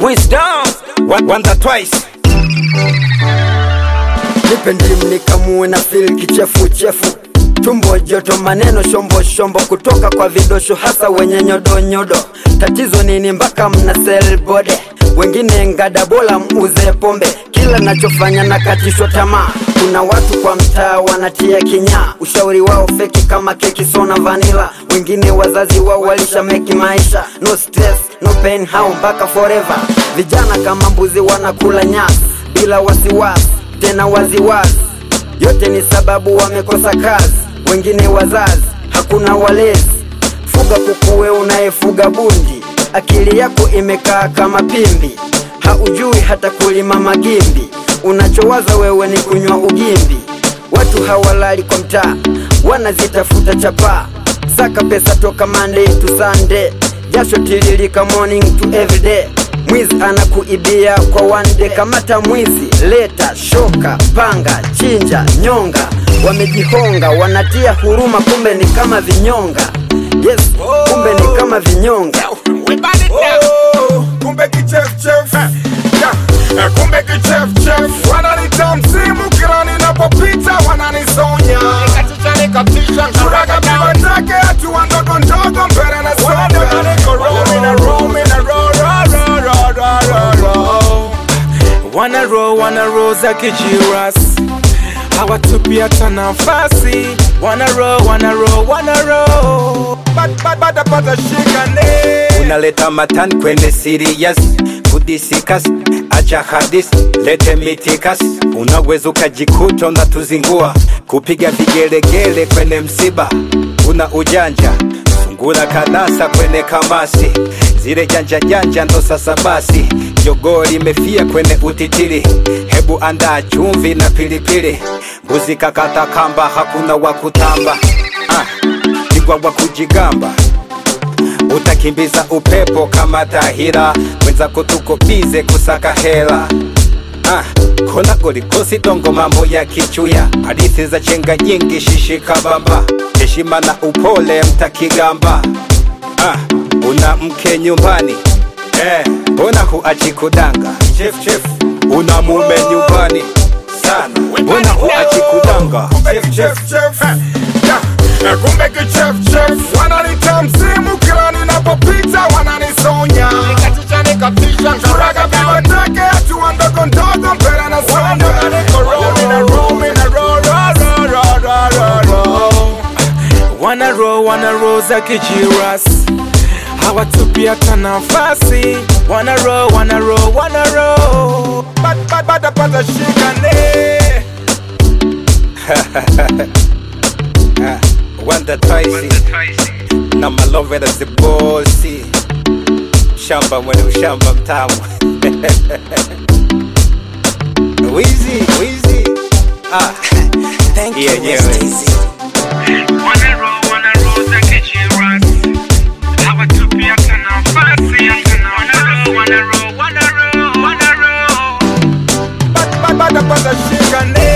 Wisdom One- Wonder twice nipe ndimu nikamue na fil kichefuchefu tumbo joto maneno shombo shombo kutoka kwa vidosho hasa wenye nyodonyodo tatizo nini mpaka mna selbode wengine ngadabola muuze pombe kila nachofanya nakatishwa tamaa kuna watu kwa mtaa wanatia kinyaa ushauri wao feki kama keki sona vanila wengine wazazi wao walisha meki maisha no stress no pain hao mpaka forever vijana kama mbuzi wanakula nyasi bila wasiwasi tena waziwazi yote ni sababu wamekosa kazi wengine wazazi hakuna walezi fuga kukuwe unayefuga bundi akili yako imekaa kama pimbi haujui hata kulima magimbi unachowaza wewe ni kunywa ugimbi watu hawalali kwa mtaa wanazitafuta chapaa saka pesa toka Monday to Sunday jasho tiririka morning to everyday mwizi anakuibia kwa one day kamata mwizi leta shoka panga chinja nyonga wamejihonga wanatia huruma kumbe ni kama vinyonga yes kumbe ni kama vinyonga We burn it down Oh, kumbe kichefchef Yeah, eh, kumbe kichefchef wananita msimu kila ninapopita wananisonya Nikatisha nikatisha Shuraga biwa take hatua ndogo ndogo mbele na Wana roll, wana roll za kijiras hawatupi hata nafasi wana roll, wana roll, wana roll badapata shikane unaleta matani kwende serious kudisikas acha hadis lete mitikas unaweza ukajikuta unatuzingua kupiga vigelegele kwenye msiba una ujanja sungura kanasa kwenye kamasi zile janja janja ndo sasa basi jogoo limefia kwenye utitiri hebu andaa chumvi na pilipili mbuzi kakata kamba hakuna wa kutamba ah, pigwa wa kujigamba utakimbiza upepo kama tahira mwenzako tuko bize kusaka hela ah, kona golikosi dongo mambo ya kichuya hadithi za chenga nyingi shishika bamba heshima na upole mtakigamba ah, una mke nyumbani eh, mbona huachi kudanga chef, chef. una mume nyumbani sana mbona huachi kudanga chef, chef. Chef, yeah, eh, kumbe kichefchef wananita msimu kila ninapopita wananisonya Nikatisha nikatisha Shuraga biwa take hatua ndogo ndogo mbele na wana roll, wana roll za kijiras hawatupi hata nafasi wana roll, wana roll, wana roll badapata shikane Wanda Twice na malovera zibosi shamba mwenye ushamba mtamu wizi wizi ah. Thank you, yenyewe Miss Daisy. wana roll, wana roll za kijiras hawatupi hata nafasi wana roll, wana roll, wana roll, wana roll badapata shikane